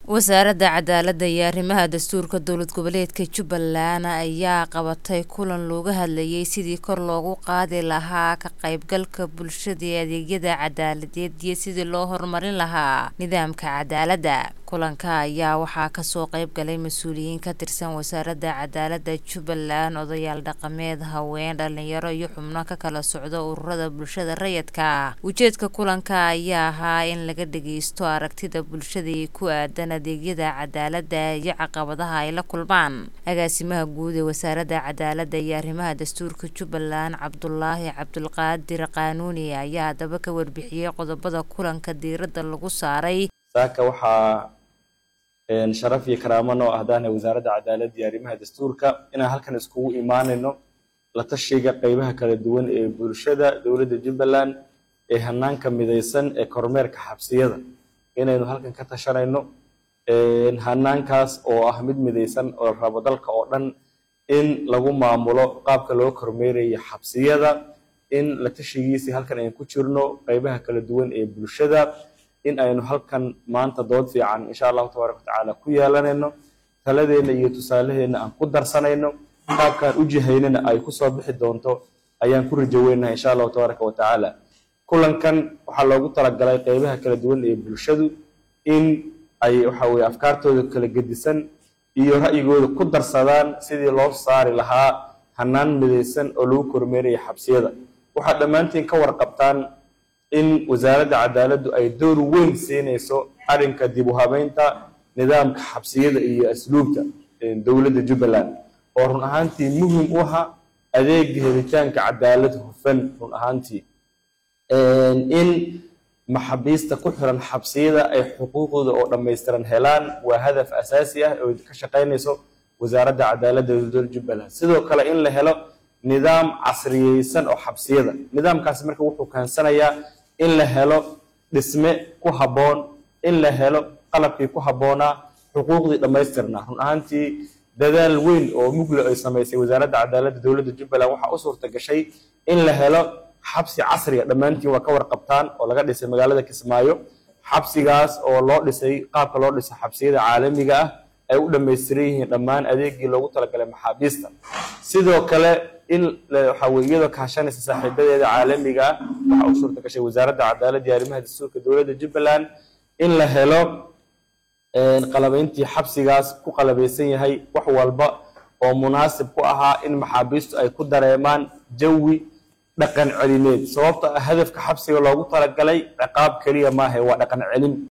wasaaradda cadaaladda iyo arrimaha dastuurka dowlad goboleedka jubbaland ayaa qabatay kulan looga hadlayay sidii kor loogu qaadi lahaa ka qaybgalka bulshada ee adeegyada cadaaladeed iyo sidii loo horumarin lahaa nidaamka cadaaladda kulanka ayaa waxaa kasoo qayb galay mas-uuliyiin ka tirsan wasaaradda cadaaladda jubbaland odayaal dhaqameed haween dhalinyaro iyo xubno ka kala socda ururada bulshada rayidka ujeedka kulanka ayaa ahaa in laga dhageysto aragtida bulshada ee ku aadan adeegyada cadaaladda iyo caqabadaha ay la kulmaan agaasimaha guud ee wasaaradda cadaaladda iyo arrimaha dastuurka jubbaland cabdulaahi cabdulqaadir qaanuuni ayaa haddaba ka warbixiyey qodobada kulanka diiradda lagu saaray saaka waxaa sharaf iyo karaamo noo ahdaana wasaaradda cadaaladda iyo arrimaha dastuurka inaan halkan iskugu imaanayno la tashiga qeybaha kala duwan ee bulshada dowladda jubbaland ee hanaanka midaysan ee kormeerka xabsiyada inaynu halkan ka tashanayno hanaankaas oo ah mid midaysan oo rabo dalka oo dhan in lagu maamulo qaabka loo kormeerayo xabsiyada in la tashigiisii halkan aynu ku jirno qeybaha kala duwan ee bulshada in aynu halkan maanta dood fiican insha allahu tabaaraka watacaala ku yeelanayno taladeenna iyo tusaalaheenna aan ku darsanayno qaabkaan u jihaynana ay kusoo bixi doonto ayaan ku rajoweynaha insha allahu tabaaraka watacaala kulankan waxaa loogu talagalay qeybaha kala duwan ee bulshadu in ay waxa weye afkaartooda kala gedisan iyo ra'yigooda ku darsadaan sidii loo saari lahaa hanaan midaysan oo lagu kormeeraya xabsiyada waxaad dhammaantiin ka warqabtaan in wasaaradda cadaaladdu ay door weyn siinayso arrinka dib u habeynta nidaamka xabsiyada iyo asluubta dowladda jubbaland oo run ahaantii muhim u aha adeega helitaanka cadaalad hufan run ahaantii in maxaabiista ku xiran xabsiyada ay xuquuqdooda oo dhammaystiran helaan waa hadaf asaasi ah oo ka shaqaynayso wasaaradda cadaaladda dowladda jubbaland sidoo kale in la helo nidaam casriyeysan oo xabsiyada nidaamkaasi marka wuxuu keensanayaa in la helo dhisme ku habboon in la helo qalabkii ku habboonaa xuquuqdii dhammaystirnaa run ahaantii dadaal weyn oo muglo ay samaysay wasaaradda cadaaladda dowladda jubbaland waxaa u suurta gashay in la helo xabsi casriga dhammaantiin waa ka warqabtaan oo laga dhisay magaalada kismaayo xabsigaas oo loo dhisay qaabka loo dhisay xabsiyada caalamiga ah ay u dhammaystiran yihiin dhammaan adeegii loogu talagalay maxaabiista sidoo kale in waxa weye iyadoo kaashanaysa saaxiibadeeda caalamiga ah waxaa u suurta gashay wasaaradda cadaaladda iyo arrimaha dastuurka dowladda jubbaland in la helo qalabayntii xabsigaas ku qalabaysan yahay wax walba oo munaasib ku ahaa in maxaabiistu ay ku dareemaan jawi dhaqan celineed sababta hadafka xabsiga loogu talagalay ciqaab keliya maaha waa dhaqan celin